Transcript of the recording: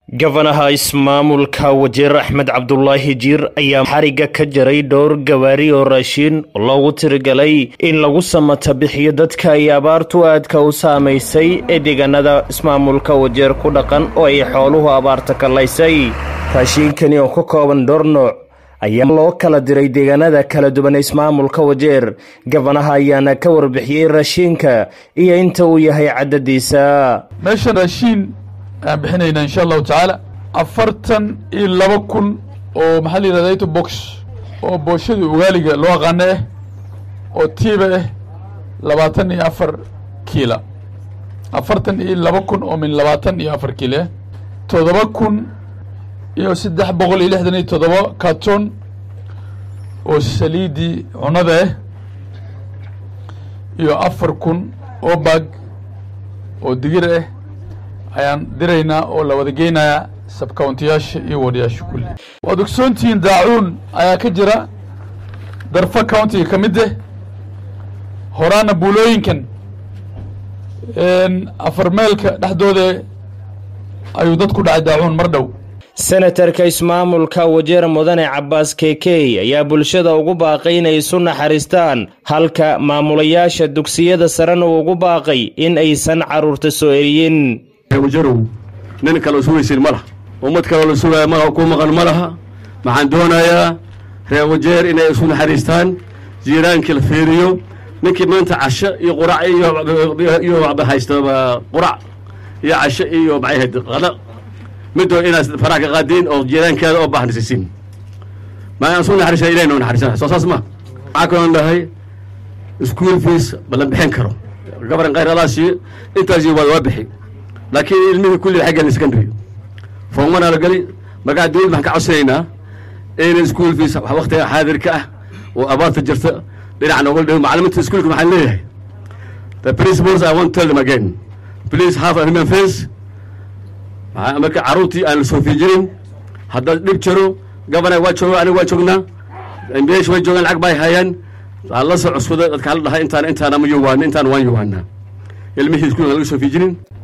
gabanaha ismaamulka wajeer axmed cabdulaahi jiir ayaa xariga ka jaray dhowr gawaari oo raashiin loogu tirigalay in lagu samata bixiyo dadka ay abaartu aadka u saamaysay ee deegaanada ismaamulka wajeer ku dhaqan oo ay xooluhu abaarta kallaysay raashiinkani oo ka kooban dhowr nooc ayaa loo kala diray deegaanada kala duwan ismaamulka wajeer gabanaha ayaana ka warbixiyey raashiinka iyo inta uu yahay cadadiisa meeshan raashiin ayaan bixinaynaa insha allahu tacaala afartan iyo laba kun oo maxaa la yidhahda ito box oo booshadii ugaaliga loo aqaano ah oo tiiba ah labaatan iyo afar kiila afartan iyo laba kun oo min labaatan iyo afar kiila ah toddoba kun iyo saddex boqol iyo lixdan iyo toddoba carton oo saliidii cunada ah iyo afar kun oo bag oo digir ah ayaan diraynaa oo la wada geynayaa sabcountiyaasha iyo wadayaasha kulli waad ogsoontihiin daacuun ayaa ka jira darfa countiga ka mid ah horaana buulooyinkan afar meelka dhexdooda ayuu dad ku dhacay daacuun mar dhow senatarka ismaamulka wajeer mudane cabbaas kekey ayaa bulshada ugu baaqay inay isu naxariistaan halka maamulayaasha dugsiyada sarena uu ugu baaqay in aysan carruurta soo eriyin wajarow nin kale sugaysin ma laha ummad kaloo la sugaya ma ku maqan ma laha waxaan doonayaa reer wajeer inay isu naxariistaan jiiraankii la fiiriyo ninkii maanta casho iyo qurac iyo haysta qurac iyo casho iyo maxayhayd qada midoo inaad faraha ka qaadiin oo jiiraankeeda oo baahnisiisiin ma aan isu naxariisana ilahi noo naxariisana soo saas ma waxaa kaloon dhahay school fees ma la bixin karo gabaran khayralaasi intaasi waa waa bixi laakiin ilmihii kulli waxay gelin secondary foomana la geli markaa dawlad waxaan ka codsanaynaa in school fees waktiga xaadirka ah oo abaarta jirta dhinaca nooga dhow macalimiinta iskuulka waxaan leeyahay the principals I want to tell them again please have a human face marka carruurtii aan la soo fiijinin haddaad dhib jiro gabana waa jooga aniga waa joognaa meesha way joogaan lacag bay hayaan aan la soo cuskuda dadka hala dhahay intaan intaan ama yowaana intaan waan yowaanaa ilmihii iskuulka laga soo fiijinin